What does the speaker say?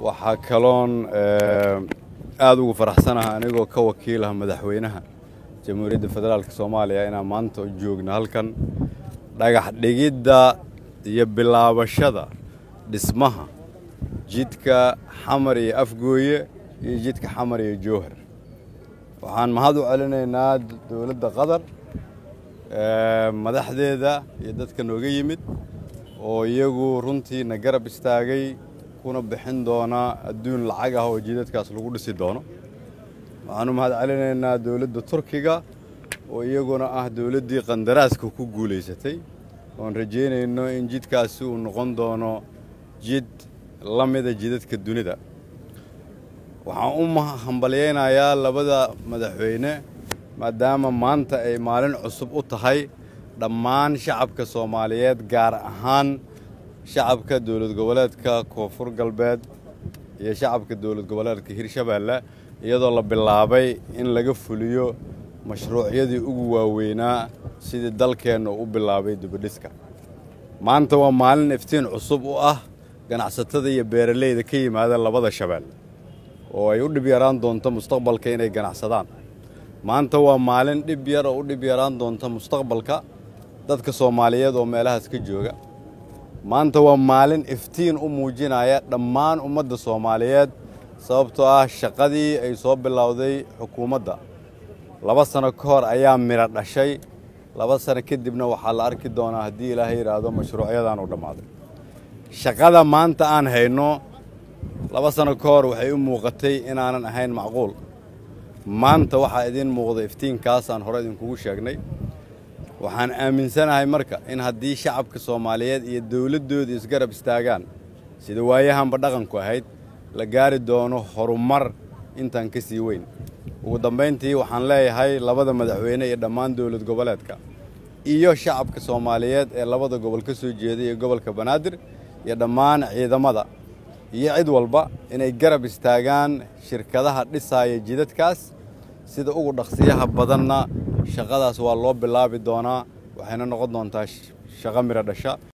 waxaa kaloon aada ugu faraxsanaha anigoo ka wakiilaha madaxweynaha jamhuuriyadda federaalk soomaaliya inaan maanta joogno halkan dhagax dhigidda iyo bilaabashada dhismaha jidka xamar iyo afgooye iyo jidka xamar iyo jowhar waxaan mahad u celinaynaa dowladda qatar madaxdeeda iyo dadka nooga yimid oo iyagu runtiina garab istaagay kuna bixin doona adduun lacag ah oo jidadkaas lagu dhisi doono waxaan u mahad celinaynaa dowladda turkiga oo iyaguna ah dowladdii qandaraaska ku guulaysatay oon rajaynayno in jidkaasi uu noqon doono jid la mida jidadka dunida waxaan u hambalyaynayaa labada madaxweyne maadaama maanta ay maalin cusub u tahay dhammaan shacabka soomaaliyeed gaar ahaan shacabka dowlad goboleedka koonfur galbeed iyo shacabka dowlad goboleedka hirshabeelle iyadoo la bilaabay in laga fuliyo mashruucyadii ugu waaweynaa sidii dalkeenna u bilaabay dibadhiska maanta waa maalin iftiin cusub u ah ganacsatada iyo beeralayda ka yimaada labada shabeel oo ay u dhib yaraan doonto mustaqbalka inay ganacsadaan maanta waa maalin dhib yar oo u dhib yaraan doonta mustaqbalka dadka soomaaliyeed oo meelahaas ka jooga maanta waa maalin iftiin u muujinaya dhammaan ummadda soomaaliyeed sababtoo ah shaqadii ay soo bilowday xukuumadda laba sano ka hor ayaa midho dhashay laba sano kadibna waxaa la arki doonaa haddii ilaahay yidhaahdo mashruucyadan u dhammaaday shaqada maanta aan hayno laba sano ka hor waxay u muuqatay inaanan ahayn macquul maanta waxaa idiin muuqda iftiinkaasaan hore idinkugu sheegnay waxaan aaminsanahay marka in haddii shacabka soomaaliyeed iyo dowladdooda isgarab istaagaan sida waayahanba dhaqanku ahayd la gaari doono horumar intaan ka sii weyn ugu dambayntii waxaan leeyahay labada madaxweyne iyo dhammaan dowlad goboleedka iyo shacabka soomaaliyeed ee labada gobol ka soo jeeday iyo gobolka banaadir iyo dhammaan ciidamada iyo cid walba inay garab istaagaan shirkadaha dhisaaya jidadkaas sida ugu dhaqsiyaha badanna shaqadaas waa loo bilaabi doonaa waxayna noqon doontaa shaqo midho dhasha